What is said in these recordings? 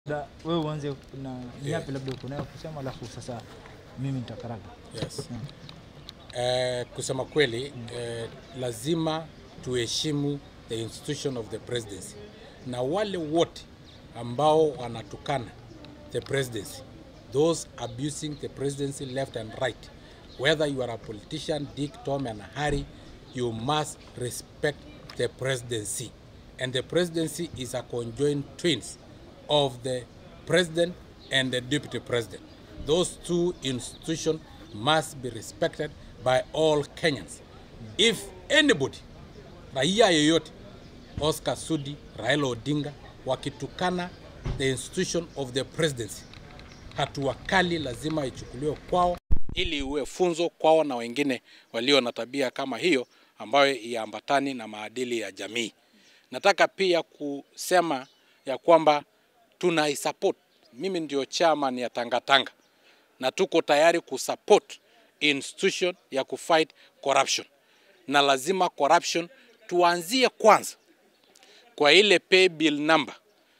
Da, wewe uanze na yapi labda uko nayo kusema, alafu sasa mimi nitakaraga. Yes. Eh, kusema kweli eh, lazima tuheshimu the institution of the presidency, na wale wote ambao wanatukana the presidency, those abusing the presidency left and right, whether you are a politician, Dick, Tom and Harry, you must respect the presidency. And the presidency is a conjoined twins of the president and the deputy president. Those two institutions must be respected by all Kenyans. If anybody, raia yoyote, Oscar Sudi, Raila Odinga, wakitukana the institution of the presidency, hatua kali lazima ichukuliwe kwao ili iwe funzo kwao na wengine walio na tabia kama hiyo ambayo iambatani na maadili ya jamii. Nataka pia kusema ya kwamba tunaisupport. Mimi ndio chairman ya Tangatanga na tuko tayari kusupport institution ya kufight corruption, na lazima corruption tuanzie kwanza kwa ile pay bill number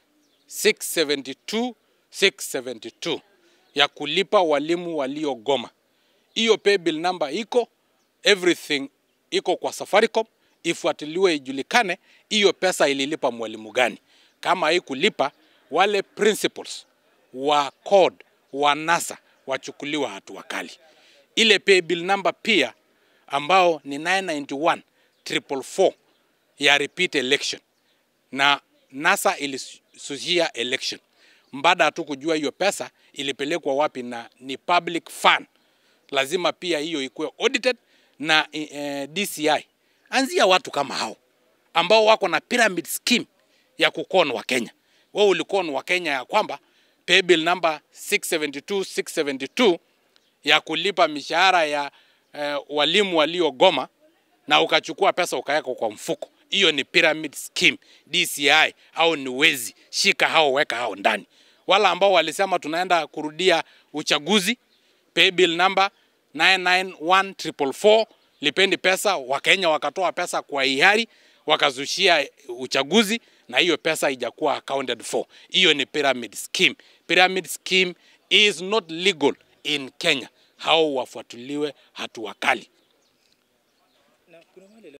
672 672 ya kulipa walimu waliogoma. Hiyo pay bill number iko everything iko kwa Safaricom, ifuatiliwe ijulikane hiyo pesa ililipa mwalimu gani. Kama haikulipa, wale principals wa code wa NASA wachukuliwa hatua kali. Ile pay bill number pia ambao ni 991 444 ya repeat election na NASA ilisusia election mbada hatu kujua hiyo pesa ilipelekwa wapi na ni public fund. Lazima pia hiyo ikuwe audited na eh, DCI. Anzia watu kama hao ambao wako na pyramid scheme ya kukon wa Kenya. Wewe ulikon wa Kenya ya kwamba pay bill number 672 672 ya kulipa mishahara ya eh, walimu waliogoma na ukachukua pesa ukaweka kwa mfuko. Hiyo ni pyramid scheme DCI, au ni wezi. Shika hao, weka hao ndani. Wala ambao walisema tunaenda kurudia uchaguzi, pay bill number 991444 lipendi pesa, Wakenya wakatoa pesa kwa hiari, wakazushia uchaguzi na hiyo pesa haijakuwa accounted for. Hiyo ni pyramid scheme. Pyramid scheme is not legal in Kenya. Hao wafuatiliwe hatua kali.